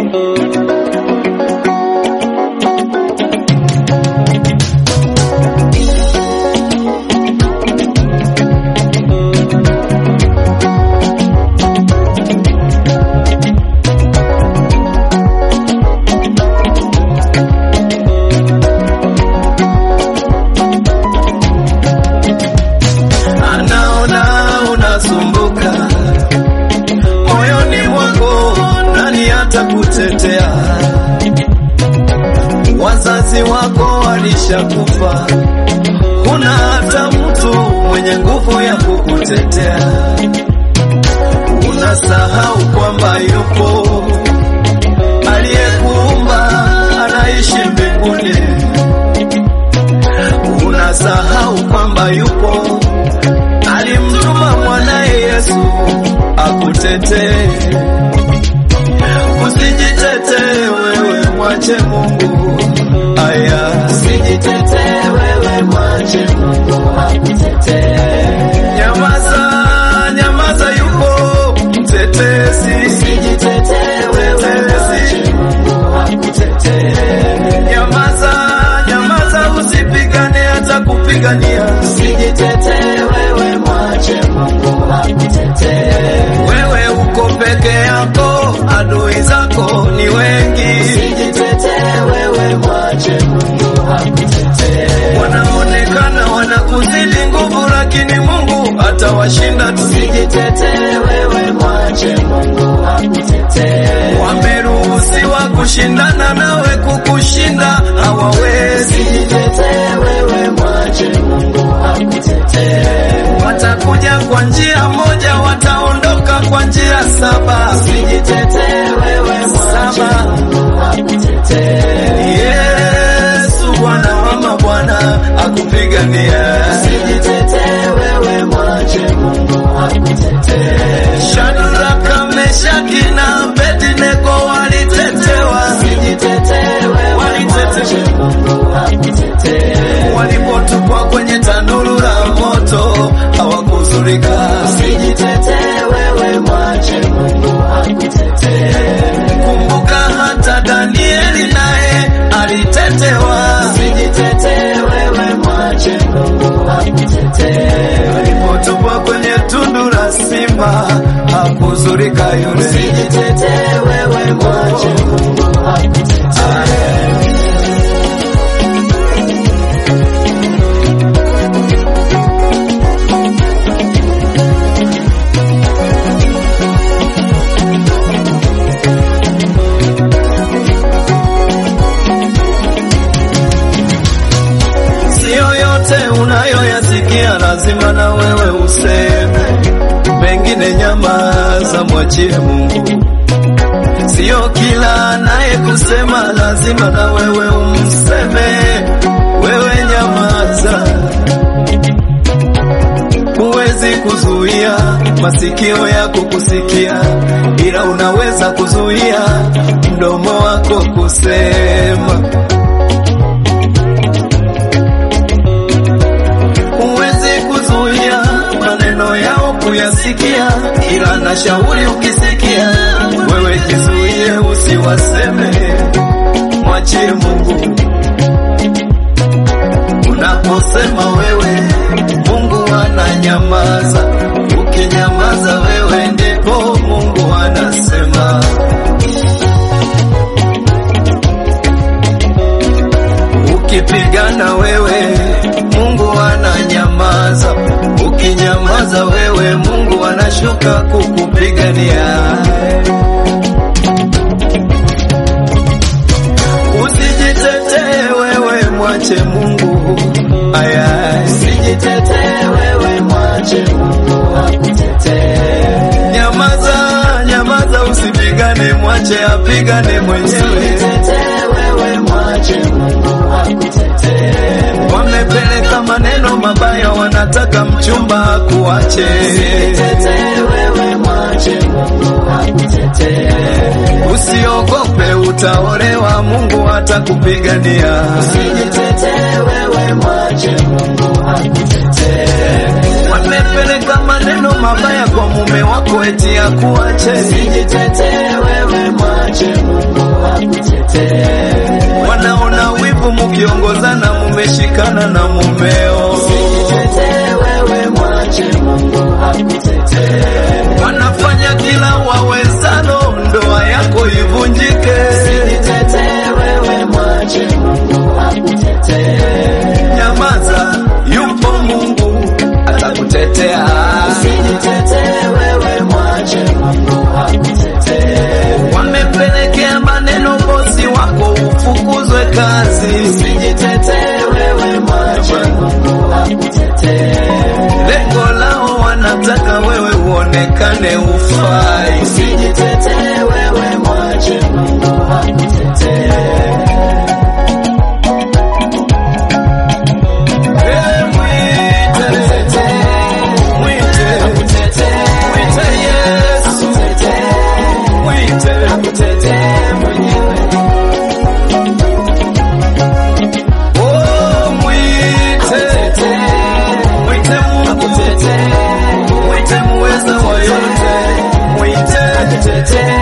anaona unasumbuka moyoni mwako, nani atakutetea? Wazazi wako walishakufa, kuna hata mtu mwenye nguvu ya kukutetea. Unasahau kwamba yupo aliyekuumba, anaishi mbinguni. Unasahau kwamba yupo alimtuma mwanaye Yesu akutetee. Usijitetee wewe, mwache Mungu. Aya, Usijitetee wewe, mwache Mungu akutetee. nyamaza, nyamaza, yupo mtetezi. Usijitetee wewe, mwache Mungu akutetee. Nyamaza, nyamaza, usipigane hata kupigania. Usijitetee wewe, mwache Mungu akutetee. Wewe uko peke yako, adui zako ni wengi. Usijitetee wewe, mwache Mungu akutetee. wanaonekana wanakuzidi nguvu, lakini Mungu atawashinda tu. Usijitetee wewe, mwache Mungu akutetee. Wameruhusiwa kushindana nawe, kukushinda hawawezi. Usijitetee wewe, mwache Mungu akutetee. Watakuja kwa njia moja, wataondoka kwa njia saba. Usijitetee wewe, mwache Saba. Mungu akutetee. Yesu Bwana wa mabwana akupigania. Usijitetee wewe, mwache Mungu akutetee. Shadraka, Meshaki na Abednego walitetewa, Usijitetee wewe, mwache Mungu akutetee. walipotupwa kwenye tanuru la moto hawakuzurika. Usijitetee wewe, mwache Mungu akutetee. Kumbuka hata Danieli naye alitetewa, Usijitetee wewe, mwache Mungu akutetee. alipotupwa kwenye tundu la simba hakuzurika yule. Usijitetee wewe, mwache Mungu akutetee. Sio yote unayoyasikia lazima na wewe useme, pengine nyamaza, mwachie Mungu. Sio kila anaye kusema lazima na wewe umseme, wewe nyamaza. Huwezi kuzuia masikio yako kusikia, ila unaweza kuzuia mdomo wako kusema. Huwezi kuzuia maneno yao kuyasikia, ila na shauri ukisikia, wewe jizuie usiwaseme, mwachie Mungu. Unaposema wewe, Mungu ananyamaza. Ukinyamaza wewe, ndipo Mungu anasema. Ukipigana wewe, Mungu ananyamaza. Ukinyamaza wewe, Mungu anashuka kukupigania. Usijitetee wewe, mwache Mungu. Aya, Usijitetee wewe, mwache Mungu akutetee. nyamaza, nyamaza, usipigane, mwache apigane mwenyewe. Usijitetee wewe, mwache Mungu akutetee. Wamepeleka maneno mabaya, wanataka mchumba akuache. Usijitetee wewe, mwache Mungu akutetee. Usiogope, utaolewa, Mungu atakupigania. Usijitetee wewe, mwache Mungu akutetee. Wamepeleka maneno mabaya kwa mume wako eti akuache. Usijitetee wewe, mwache Mungu akutetee. wanaona wivu mukiongozana mumeshikana na mumeo, Usijitetee wewe, mwache Mungu akutetee. wanafanya kila wawezalo ndoa yako ivunjike. Usijitetee wewe, mwache Mungu akutetee. Nyamaza, yupo Mungu atakutetea. Usijitetee wewe, mwache Mungu akutetee. Wamepelekea maneno bosi wako ufukuzwe kazi, Usijitetee wewe, mwache Mungu akutetee. lengo lao wanataka wewe uonekane ufai. Usijitetee wewe, mwache Mungu akutetee. Eh, mwite, mwite, mwite Yesu, mwite, oh, mwite, mwite Mungu, mwite muweza wa yote, mwite,